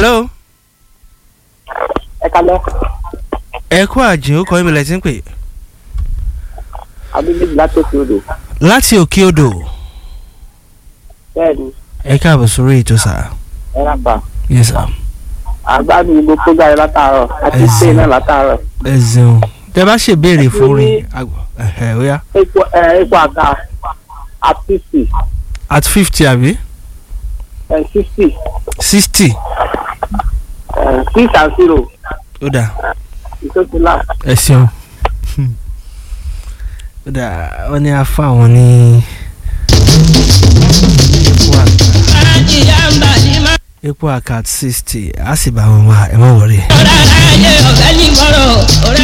hello ẹ kalẹ́ ẹ kú àjìn ó kọ́ ìmìlẹ̀ tí ń pè abíbíjì láti òkè odò láti òkè odò bẹ́ẹ̀ ni ẹ káàbọ̀ sórí ètò sà ẹ rà pa yes sir àgbàdo gbogbo program yẹn látàárọ̀ àti Ẹ ṣe ṣeun. náà látàárọ̀ ẹ ṣeun tẹ bá ṣe béèrè fún Mo ní- rin àgbọ̀ ẹ̀hẹ̀ ó yá epo ẹ epo àga at sixty at fifty àbí ẹ sixty sixty ẹ six and zero ó dà ìtòsílà ẹ ṣeun ó dà wọ́n ní afọ àwọn ní epo àkà epo àkà at sixty á sì bá wọn wá ẹ má wọrí. ọ̀rọ̀ ayé ọ̀gá ní gbọ́rọ̀ ọ̀rẹ́